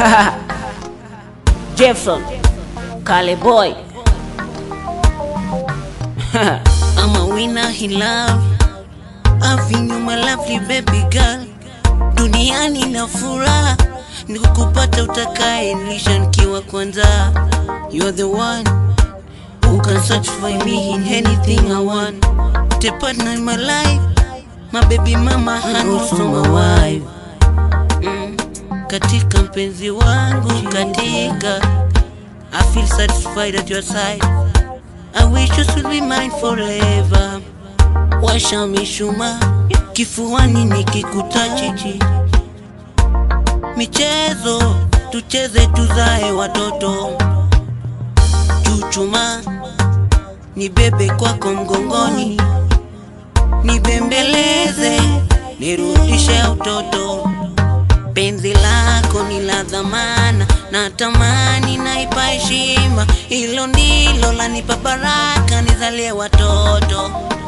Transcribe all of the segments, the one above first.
Jefferson Kale boy I'm a winner in love Having you my lovely baby girl Duniani na furaha ni kukupata utakaye nilisha nikiwa kwanza You're the one who can satisfy me in anything I want The partner in my life My baby mama and also my wife mm. Katika mpenzi wangu katika I feel satisfied at your side I wish you should be mine forever. Washa mishuma kifuani nikikutachichi, michezo tucheze, tuzae watoto, chuchuma nibebe kwako mgongoni, nibembeleze nirudishe utoto. Penzi lako ni la dhamana, na tamani naipa heshima, hilo ndilo lanipa baraka, nizalie watoto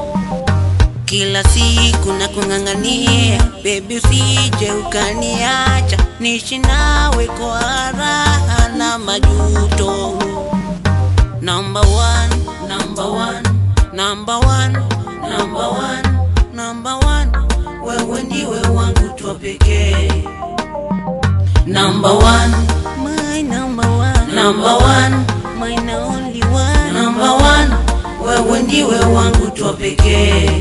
kila siku na kung'ang'ania, bebi, usije ukaniacha, niishi nawe kwa raha na majuto. Number one, number one, number one, number one, number one, wewe ndiwe wangu tu wa pekee. Number one, my number one, number one, my only one, number one, wewe ndiwe wangu tu wa pekee.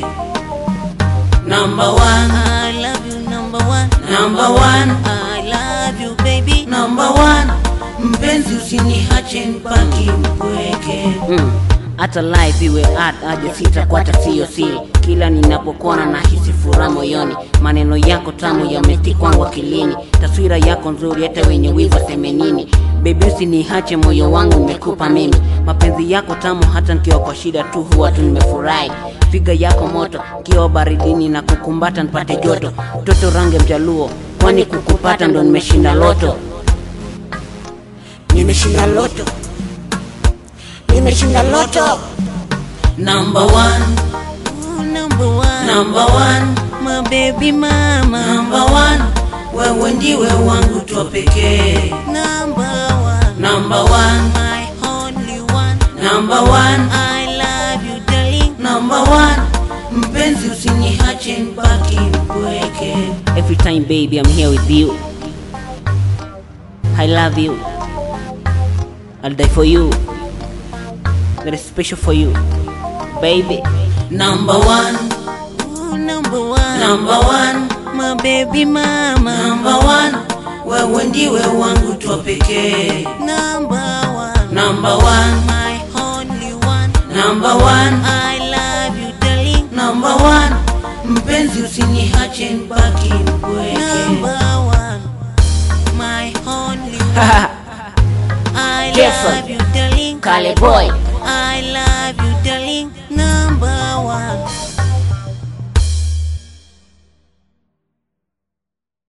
Number one, I love you, number one, number one, I love you baby, number one, mpenzi usiniache mpaki mpweke. Mm. hata life iwe art aje sitakwata siyo siri kila ninapokuona nahisi furaha moyoni maneno yako tamu yametikwangu akilini taswira yako nzuri hata wenye wivu waseme nini bebi usiniache moyo wangu nimekupa mimi mapenzi yako tamu hata nikiwa kwa shida tu huwa tu nimefurahi figa yako moto kiwa baridini na kukumbata nipate joto toto range mjaluo kwani kukupata ndo nimeshinda loto Nimeshinda loto, nimeshinda loto. Number one, Ooh, number one, number one, my baby mama. Number one, wewe ndiwe wangu tu wa pekee. Number one, number one, my only one. Number one, I love you darling. Number one, mpenzi usiniache mpaki mpweke. Every time, baby, I'm here with you. I love you. I'll die for you. That is special for you, baby. Number one, Ooh, number one, number one, my baby mama. Number one, wewe ndiwe wangu tu wa pekee. Number one, number one, my only one. Number one, I love you darling. Number one, mpenzi usiniache mpaki mpweke. Number one, my only one. I Jefferson. love you darling. Kale boy. I love you darling. Number one.